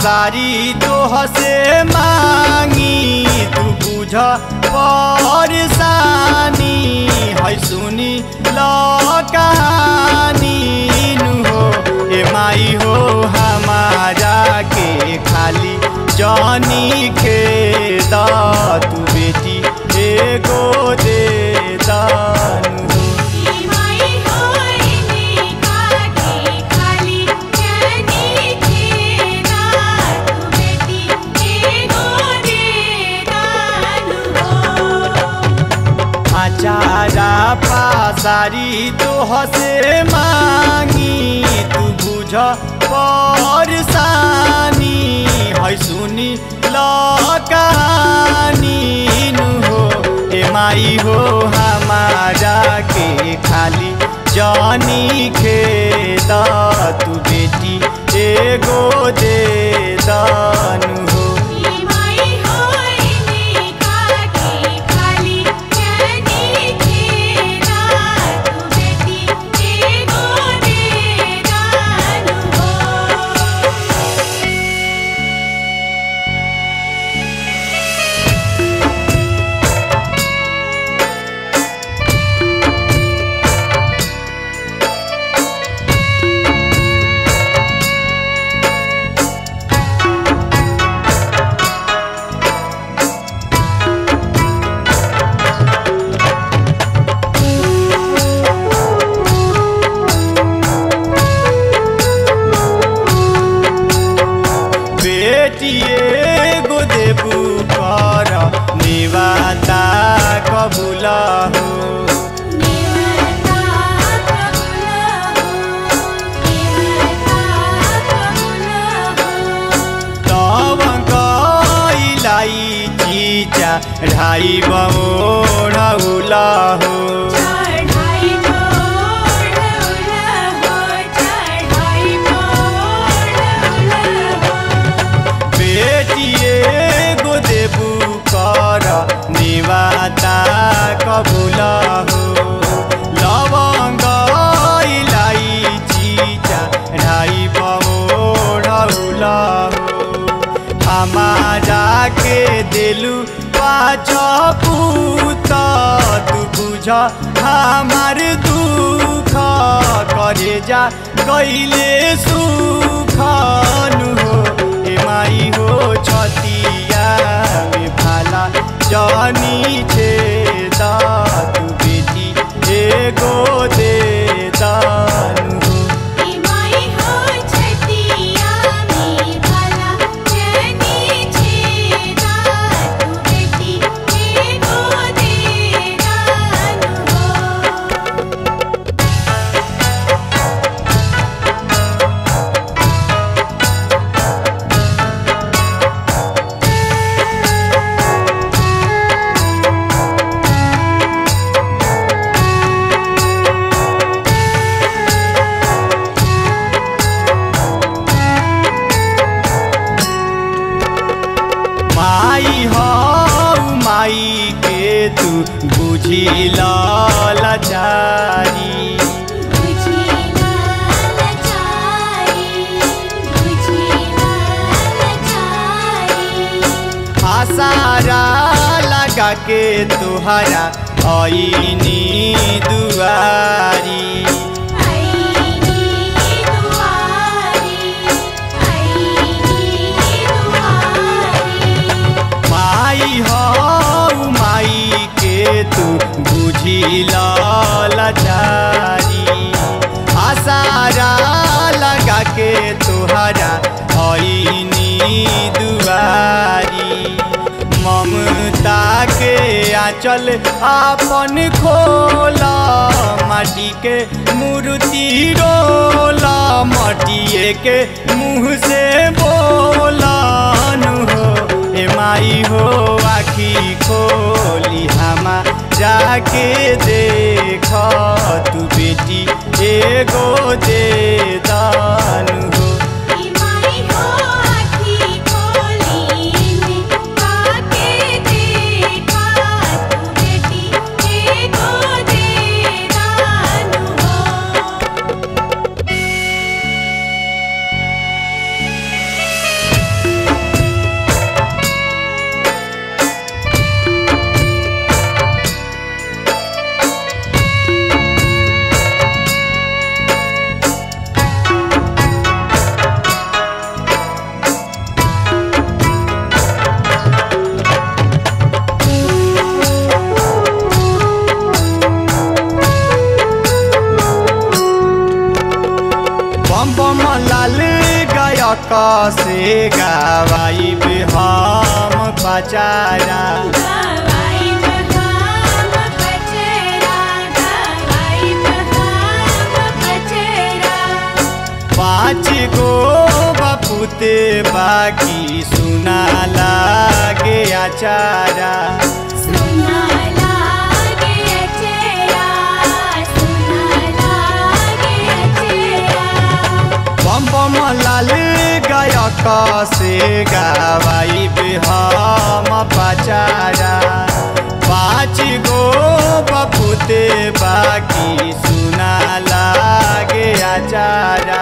पासारी तोह से मांगी तू बुझ परसानी है सुनी ल कहानी नु हो ए माई हो हमारा के खाली जानी खेद तू बेटी एगो दे दानु हो माई होइने काके खाली जानी खेदा तू बेटी एगो दे दानु हो आचारा पासारी तोह से मांगी तू बुझ परसानी है सुनी ल कहानी नु हो ए माई हो हमारा के खाली जानी खेद तू बेटी एगो दे दानु हो माई होइने काके खाली जानी खेदा तू बेटी एगो दे दानु हो बेटिए गो देबू कर निवाता कबूल हो निवता कबूल हो निवता कबूल हो तब गईलाई चीचा ढाई बमोड़ उला हो चढ़ाई मोड़ उला हो चढ़ाई मोड़ उला हो बेटिए गो देबू कर निवाता कबूल हो लवंग इलाइची चढ़ाई बमोड़ उला हो हमारा के दिलु पाँच पूत तू बुझ हमार दुख करे जा कैले सुख नु हो ए माई हो छतिया में भाला जानी छे तू बेटी एगो दे दानु हो माई हो छतिया में भला जनी छेदा तू बेटी एगो दे दानु हो माई हो माई के तू बुझी लाचारी बुझिला लचाई बुझिला लचाई आसारा लगा के तुहरा आईनी दुआरी आईनी दुआरी आईनी दुआरी माई हो माई के तू बुझी लाचारी आसारा लगा के तुहरा आईनी दुआरी ममता के आंचल आपन खोला माटी के मूर्ति रोला माटिए के मुँह से बोलान हो ए माई हो आखी खोली हमा जाके देख तू बेटी एगो दे दान हो माई हो आखी खोली ने काके देखा तू बेटी एगो दे दानु हो गायक से गावाई हम पचारा गवाई बहाम बचेरा गवाई बहाम बचेरा पाँच गो बपुते बाकी सुना लागे आचारा सुना लागे अचेरा सुना लागे अचेरा बम बम लाल गायक से गावाई हम पचारा पाँच गो बपुते बाकी सुना लागे आचारा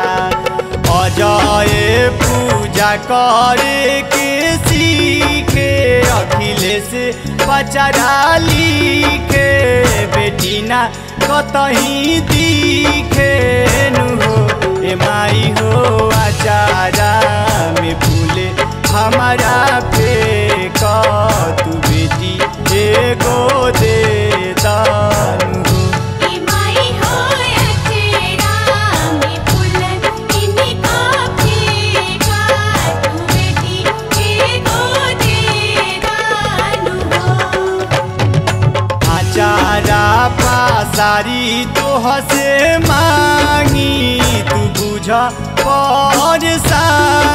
अजय पूजा करे के सीखे अखिलेश पचारा लिखे बेटी ना कतही दिखे नु हो ए माई हो आचारा में फूले हमारा पे तू बेटी एगो दे दानु हो ई माई हो अचेरा में फूलन इनका फेंका तू बेटी एगो दे दानु हो आचारा पासारी तोह से मांगी तू बुझ पर